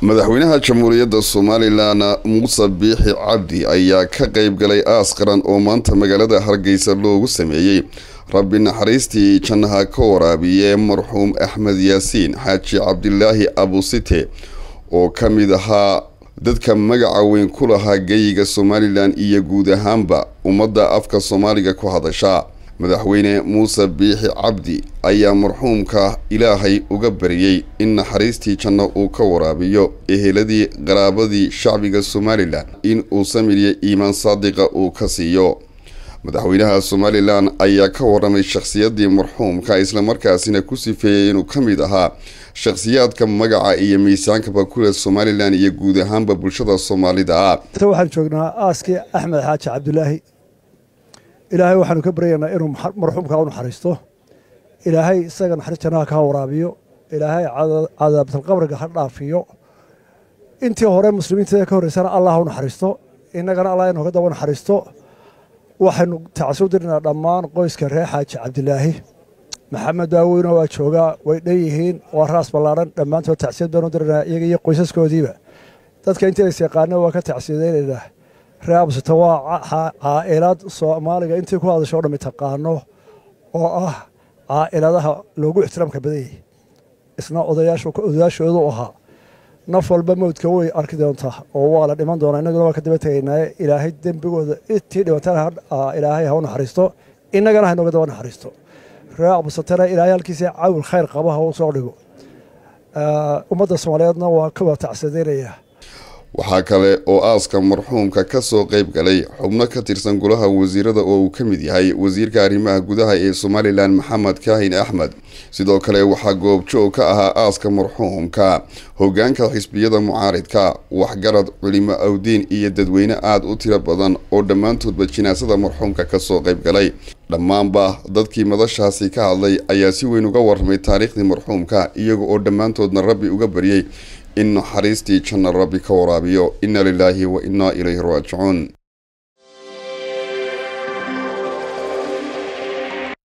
madaxweynaha jamhuuriyadda somalilan muuse biixi cabdi ayaa ka qeyb galay aas qaran oo maanta magaalada hargeysa loogu sameeyey rabbi naxariistii jannaha ka waraabiye marxuum axmed yaasiin xaaji cabdilaahi abusite oo ka mid ahaa dadka magaca weyn ku lahaa geyiga somalilan iyo guud ahaanba ummadda afka soomaaliga ku hadasha madaxweyne muuse biixi cabdi ayaa marxuumka ilaahay uga baryey in naxariistii janno uu ka waraabiyo eheladii qaraabadii shacbiga somalilan in uu samiriyo iimaan saadiqa uu ka siiyo madaxweynaha somalilan ayaa ka waramay shakhsiyadii marxuumka islamarkaasina ku sifeeyey inuu ka mid ahaa shakhsiyaadka magaca iyo miisaankaba kule somalilan iyo guud ahaanba bulshada soomaalida ah waxaan joognaa aaskii axmed xaaji cabdulaahi ilaahay waxaanu ka baryaynaa inuu marxuumka u naxariisto ilaahay isaga naxariis jannaha kaa waraabiyo ilaahay cadaabtalqabriga ha dhaafiyo intii hore muslimiinta ka horreysana allah ha u naxariisto innagana allah inooga daba naxariisto waxaynu tacasuu dirnaa dhammaan qoyska reer xaaji cabdilaahi maxamed daaweyno waa joogaa way dhan yihiin waa raas ballaadhan dhammaantood tacsiyad baanu dirnaa iyaga iyo qoysaskoodiiba dadka intii is yaqaana waa ka tacsiyadaynaynaa reer absita waa caa'ilaad soomaaliga intii ku hadasho o dhammi taqaano oo ah caa'iladaha loogu ixtiraamka badan yahay isna odayaashoodu ahaa naf walba mowdka way arki doontaa oo waa la dhiman doonaa innaguna waa ka daba tegaynaaye ilaahay dembigooda intii dhibatana ilaahay ha u naxariisto innagana ha inooga daba naxariisto reer absatana ilaahay halkiisa cawil khayr qaba ha u soo dhigo ummadda soomaaliyeedna waa ka wada tacsiyadaynayaa waxaa kale oo aaska marxuumka ka soo qeyb galay xubno ka tirsan golaha wasiirada oo uu ka mid yahay wasiirka arrimaha gudaha ee somalilan maxamed kaahin axmed sidoo kale waxaa goobjoog ka ahaa aaska marxuumka hogaanka xisbiyada mucaaridka waxgarad culimo awdiin iyo dadweyne aada u tiro badan oo dhammaantoodba jinaasada marxuumka kasoo qeyb galay dhammaanba dadkii madashaasi ka hadlay ayaa si weyn uga warramay taariikhdii marxuumka iyaga oo dhammaantoodna rabbi uga baryey in naxariistii janna rabbi ka waraabiyo inna lilaahi wa innaa ilayhi raajicuun